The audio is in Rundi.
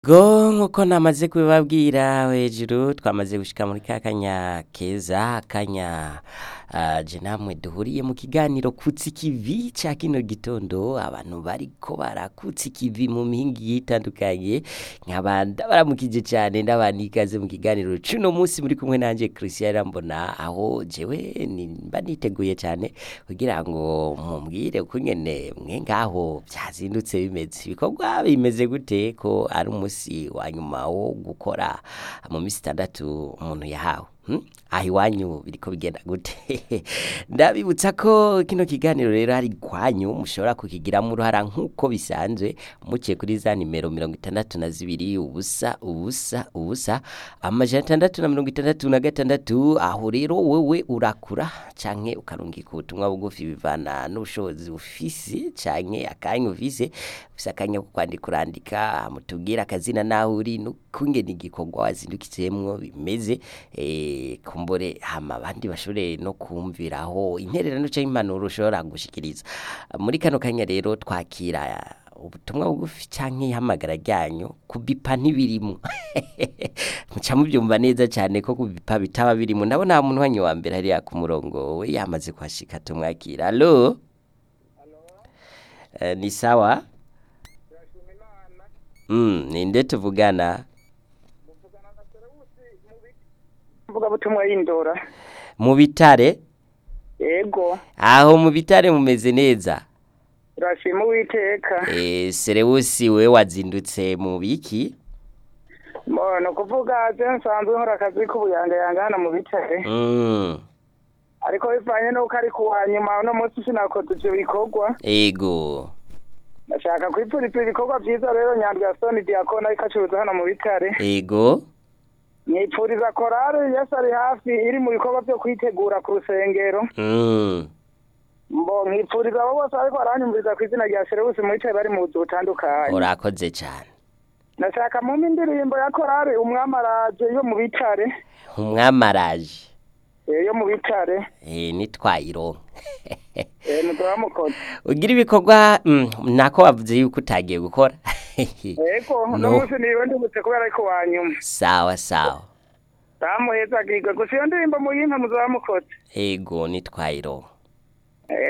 Go nkuko namaze kubibabwira hejuru twamaze gushika muri ka kanya keza akanya uh, je namwe duhuriye mu kiganiro kutsi ikivi ca kino gitondo abantu bariko barakutsa ikivi mu mihingi itandukanye nkaba ndabaramukije cane ndabana ikaze mu kiganiro cuno munsi muri kumwe nanje Christian Rambona aho jewe nimba niteguye cane kugira ngo mumbwire uko nyene mwe ngaho vyazindutse bimeze ibikorwa bimeze gute ko ari umunsi wa nyuma wo gukora mu minsi itandatu umuntu yahawe hmm? aho iwanyu biriko bigenda gute ndabibutsa ko kino kiganiro rero hari kwanyu mushobora kukigiramo uruhara nk'uko bisanzwe muciye kuri za nimero mirongo itandatu na zibiri ubusa ubusa ubusa amajana atandatu na mirongo itandatu na gatandatu aho rero wewe urakura canke ukarungika ubutumwa bugufi bivana n'ubushobozi ufise canke akanya ufise ufise akanya ko kwandika urandika mutubwire akazina naho uri n'ukungene igikorwa wazindukitsemo bimeze eh, kumbure hama abandi bashobore no kumviraho intererano canke impanuro ushobora gushikiriza muri kano kanya rero twakira ubutumwa bugufi canke ihamagara ryanyu kubipa ntibirimo muca mubyumva neza cyane ko kubipa bitaba birimo ndabona ha muntu wanyu wa mbere hariya ku murongo we yamaze kuhashika tumwakira alo Eh, ni sawa mm, ninde tuvugana mvuga butumwa y'indora mu bitare yego aho mu bitare mumeze neza turashima uwiteka eh, serewusi we wazindutse mu biki mbona kuvuga je nsanzwe nkora akazi k'ubuyangayanga hano mu bitare mm. ariko bivanye n'uko ari kuwa nyuma uno munsi sinakoze ivyo bikorwa ego ndashaka kwipfuriza ibikorwa vyiza rero nyandwi ya soni diakona ariko acuruza hano mu bitare ego nipfuriza korale yesu ari hafi iri mu bikorwa vyo kwitegura ku rusengero mm. mbo nkipfuriza abo bose ariko baranyumviriza ku izina rya serewusi mu bicaye bari mu buzu butandukanye urakoze cyane ndashaka mumpe indirimbo ya korale umwamaraje yo mu bitare umwamaraje eh, yo mu bitare eh, nitwayironka eh, muzaba mukoze ugira ibikorwa mm, nako wavuze yuko utagiye gukora ego uno No. munsi niwe ndibutse kubera ariko wanyuma sawa sawa bamuheza giga gusa iyo ndirimbo muyimpe muzaba mukoze ego nitwayironka